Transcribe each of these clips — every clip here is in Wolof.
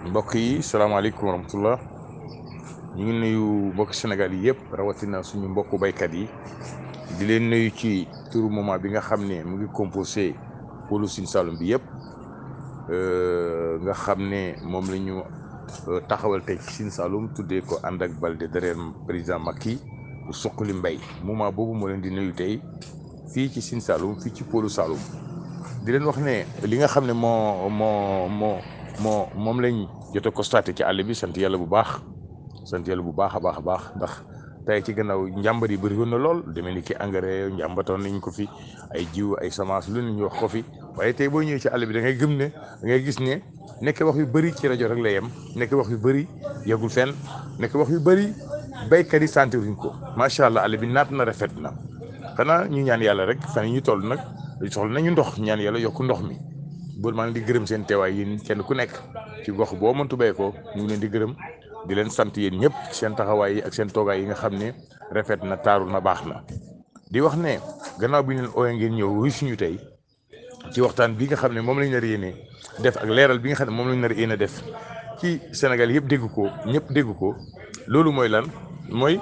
mbokk yi salaamaaleykum wa rahmatullah ñu ngi nuyu mbokk Sénégal yi yëpp rawatina suñu mbokku baykat yi di leen nuyu ci turu moment bi nga xam ne mu ngi composé pôlu Sine Saloum bi yëpp nga xam ne moom la ñu taxawal tey ci Sine Saloum tuddee ko ànd ak Balde derrière président Macky bu suqali mbay moment boobu moo leen di nuyu tey fii ci Sine Saloum fii ci pôlu Saloum di leen wax ne li nga xam ne moo moo moo moo moom lañ jot a constaté ci àll bi sant yàlla bu baax sant yàlla bu baax a baax a baax ndax tey ci gannaaw njàmbat yi bëri woon na lool demee ni ki engrais njàmbatoon nañ ko fi ay jiw ay semence lu ne ñu wax ko fi waaye tey boo ñëwee ci àll bi da ngay gëm ne da ngay gis ne nekk wax yu bëri ci rajo rek la yem nekk wax yu bëri yegul fenn nekk wax yu bëri béykat yi sentiruñ ko macha allah àll bi naat na rafet na xanaa ñu ñaan yàlla rek fan yi ñu toll nag soxla nañu ndox ñaan yàlla yokk ndox mi bool maa ngi di gërëm seen teewaay yéen kenn ku nekk ci gox boo mëntu bee ko ñu ngi leen di gërëm di leen sant yéen ñëpp seen taxawaay yi ak seen toogaay yi nga xam ne rafet na taaru na baax na di wax ne gannaaw bi ñu leen ooyee ngeen ñëw wuy suñu tey ci waxtaan bi nga xam ne moom lañ nar yéene def ak leeral bi nga xam ne moom lañ nar yéene def ci Sénégal yëpp dégg ko ñëpp dégg ko loolu mooy lan mooy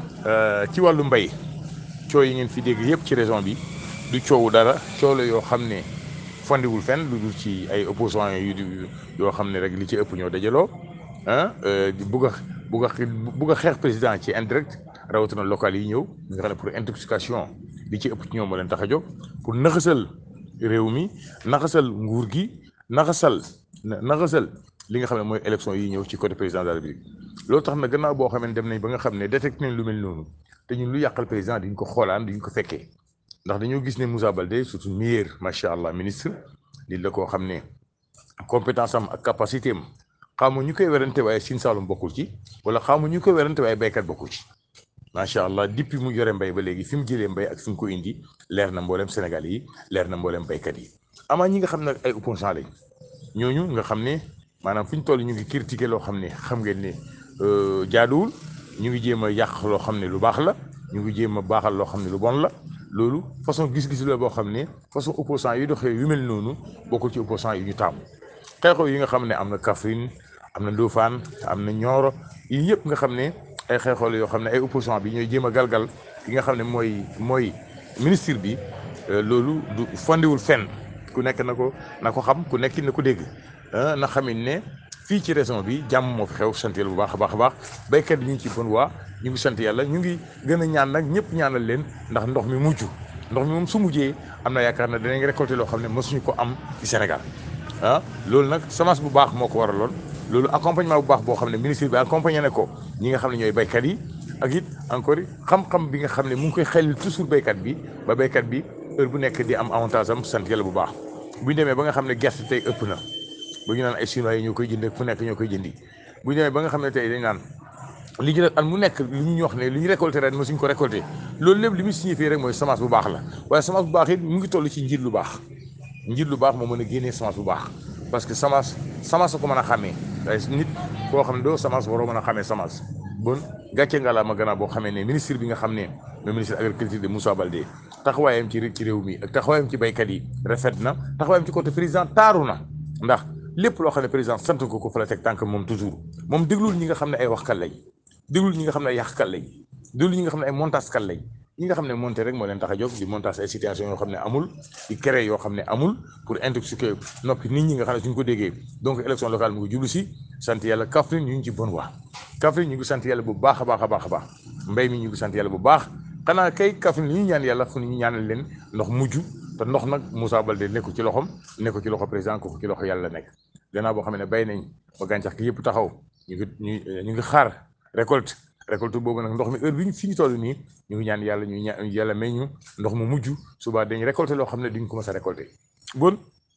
ci wàllu mbay coow yi ngeen fi dégg yëpp ci région bi du coowu dara coow la yoo xam ne fondiwul fenn lu dul ci ay opposants yu yoo xam ne rek li ci ëpp ñoo dajaloo ah bugg a bugg a bugg a xeex président ci indirect rawatina local yi ñëw nga xam ne pour intoxication li ci ëpp ci ñoom moo leen tax a jóg pour naxasal réew mi naxasal nguur gi naxasal naxasal li nga xam ne mooy élection yi ñëw ci côté président de la République loolu tax na gannaaw boo xam ne dem nañ ba nga xam ne détecté nañ lu mel noonu te ñun lu yàqal président diñ ko xoolaan diñ ko fekkee ndax dañoo gis ne Moussa Baldé surtout meilleur macha allah ministre nit la koo xam ne compétence am ak capacité am xamu ñu koy werante waaye Sine Saloum bokkul ci wala xamu ñu koy werante waaye béykat bokkul ci macha allah depuis mu yore mbay ba léegi fi mu jëlee mbay ak fi mu ko indi leer na mboolem Sénégal yi leer na mboolem béykat yi. amaa ñi nga xam ne ay opposants lañ ñooñu nga xam ne maanaam fu ñu toll ñu ngi critiquer loo xam ne xam ngeen ne jaaduwul ñu ngi jéem a yàq loo xam ne lu baax la ñu ngi jéem a baaxal loo xam ne lu bon la. loolu façon gis-gis la boo xam ne façon opposant yi doxee yu mel noonu bokkul ci opposant yi ñu taamu xeexoo yi nga xam ne am na Kaffrine am na Ndofane am na Nioro yi yëpp nga xam ne ay xeexoo la yoo xam ne ay opposant bi ñooy jéem a galgal ki nga xam ne mooy mooy ministre bi loolu du fondiwul fenn ku nekk na ko na ko xam ku nekk na ko dégg na xamit ne fii ci région bi jàmm moo fi xew sant yàlla bu baax a baax a baax béykat yi ñu ngi ci bon waa ñu ngi sant yàlla ñu ngi gën a ñaan nag ñëpp ñaanal leen ndax ndox mi mujj ndox mi moom su mujjee am na yaakaar ne danañ récolter loo xam ne mësuñu ko am ci Sénégal ah loolu nag semence bu baax moo ko waraloon loolu accompagnement bu baax boo xam ne ministre bi accompagné na ko ñi nga xam ne ñooy béykat yi ak it encore xam-xam bi nga xam ne mu ngi koy xelil toujours béykat bi ba béykat bi heure bu nekk di am avantage am sant yàlla bu baax bu ñu demee ba nga xam ne gerte tey ëpp na ba ñu naan ay chinois yi ñoo koy jënd fu nekk ñoo koy jëndi bu ñu demee ba nga xam ne tey dañ naan li ñu def at mu nekk li ñu wax ne li ñu récolté ren mosuñ ko récolté loolu lépp li muy signifié rek mooy semence bu baax la waaye semence bu baax it mu ngi toll ci njiit lu baax njiit lu baax moo mën a génnee semence bu baax parce que semence semence ko mën a xàmmee waaye nit koo xam ne doo semence waroo mën a xàmmee semence bon gàcce nga la ma gannaaw boo xamee ne ministre bi nga xam ne mooy ministre agriculture de Moussa Baldé taxawaayam ci ci réew mi ak taxawaayam ci béykat yi rafet na taxawaayam ci côté président taaru na ndax lépp loo xam ne président sant ko ko fa la teg tànk moom toujours moom déglul ñi nga xam ne ay waxkat lañ déglul ñi nga xam ne ay yàqkat lañ déglul ñi nga xam ne ay montage kat lañ ñi nga xam ne monté rek moo leen tax a jóg di montage ay situation yoo xam ne amul di créer yoo xam ne amul pour intoxiquer noppi nit ñi nga xam ne suñ ko déggee donc élection locale mu ngi jublu si sant yàlla Kaffrine ñu ngi ci bonne voie Kaffrine ñu ngi sant yàlla bu baax a baax a baax a baax mbay mi ñu ngi sant yàlla bu baax xanaa kay Kaffrine li ñu ñaan yàlla fu ñu ñaanal leen ndox mujj te ndox nag Moussa Baldé nekku ci loxom nekku ci loxo président ko ci loxo yàlla nekk gannaaw boo xam ne bay nañ ba gàncax gi yëpp taxaw ñu ngi ñu ñu ngi xaar récolte récolte boobu nag ndox mi heure bi ñu fi ñu toll nii ñu ngi ñaan yàlla ñu ñaan yàlla may ñu ndox mu mujj suba dañ récolté loo xam ne duñ ko mës a récolté bon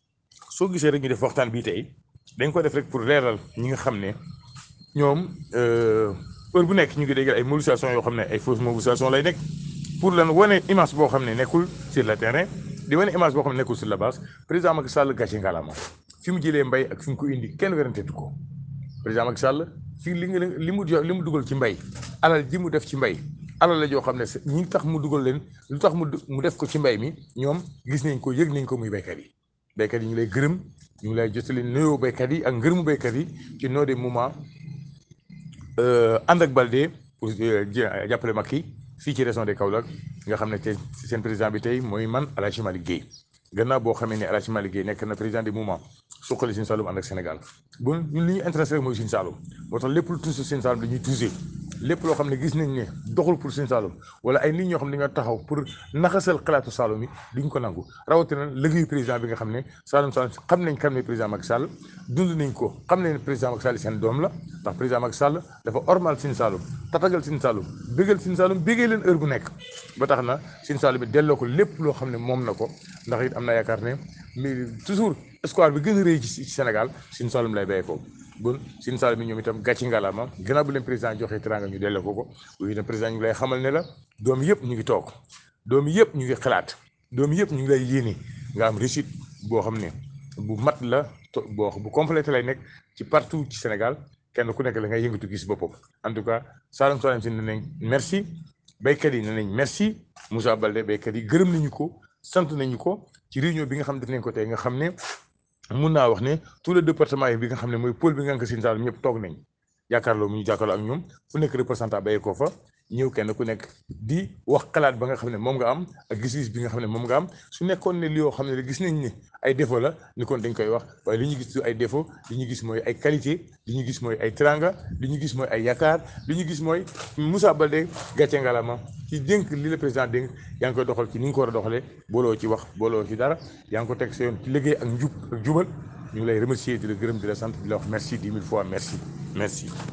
soo gisee rek ñu def waxtaan bii tey dañ ko def rek pour leeral ñi nga xam ne ñoom heure bu nekk ñu ngi déggal ay mobilisation yoo xam ne ay fausse mobilisation lay nekk pour lan wane image boo xam ne nekkul sur le terrain di wane image boo xam ne nekkul sur la base président Macky Sall gàcce ngalaama fi mu jëlee mbay ak fi mu ko indi kenn weranteetu ko président Macky Sall fii li nga li mu li mu dugal ci mbay alal ji mu def ci mbay alal la joo xam ne ñi tax mu dugal leen lu tax mu mu def ko ci mbay mi ñoom gis nañ ko yëg nañ ko muy béykat yi béykat yi ñu lay gërëm ñu ngi lay jotali nuyoo béykat yi ak ngërëmu béykat yi ci noo de moment ànd ak Balde pour jàppale Macky fii ci région de Kaolack nga xam ne tey seen président bi tey mooy man El Hadj Malick Guèye gannaaw boo xamee ne El Hadj Malick Guèye nekk na président du mouvement suqali Sine Saloum ànd ak Sénégal bon ñun li ñu intéressé rek mooy Sine Saloum moo tax lépp lu tuuse Sine Saloum dañuy tuuse lépp loo xam ne gis nañ ne doxul pour Sine Saloum wala ay nit ñoo xam ne dañoo taxaw pour naxasal xalaatu Saloum yi duñ ko nangu rawatina liggéeyu président bi nga xam ne Saloum Saloum xam nañ kan ne président Macky Sall dund nañ ko xam nañ ne président Macky Sall seen doom la ndax président Macky Sall dafa ormal Sine Saloum tatagal Sine Saloum bégal Sine Saloum bégee leen heure bu nekk ba tax na Sine Saloum bi delloo ko lépp loo xam ne moom na ko ndax it am na yaakaar ne mais toujours espoir bi gën a rëy ci Sénégal Sine Saloum lay béy ko bon Sine Saloum bi ñoom itam gàcci ngalaama gannaaw bu leen président joxee teranga ñu delloo ko ko bu itam président ñu ngi lay xamal ne la doom yëpp ñu ngi toog doom yëpp ñu ngi xalaat doom yëpp ñu ngi lay yéene nga am réussite boo xam ne bu mat la boo bu complété lay nekk ci partout ci Sénégal kenn ku nekk la ngay yëngatu gis boppam en tout cas Saloum Saloum si ne nañ merci béykat yi ne nañ merci Moussa Baldé béykat yi gërëm nañu ko sant nañu ko ci réunion bi nga xam def nañ ko tey nga xam ne mun naa wax ne tout le département yi bi nga xam ne mooy pôle bi nga xam ne Sine Saloum ñëpp toog nañ jàkkaarloo mu ñu jàkkaarloo ak ñoom fu nekk représentant béyee ko fa ñëw kenn ku nekk di wax xalaat ba nga xam ne moom nga am ak gis-gis bi nga xam ne moom nga am su nekkoon ne li yoo xam ne gis nañ ne ay défaut la ni kon dañ koy wax waaye li ñu gis ay défaut li ñu gis mooy ay qualité li ñu gis mooy ay teranga li ñu gis mooy ay yaakaar li ñu gis mooy Moussa Baldé gàcce ngalama ci dénk li la président dénk yaa ngi koy doxal ci ni nga ko war a doxalee booloo ci wax booloo ci dara yaa ngi ko teg sa yoon ci liggéey ak njub ak jubal ñu ngi lay remercier di la gërëm di la sant di la wax merci dix mille fois merci merci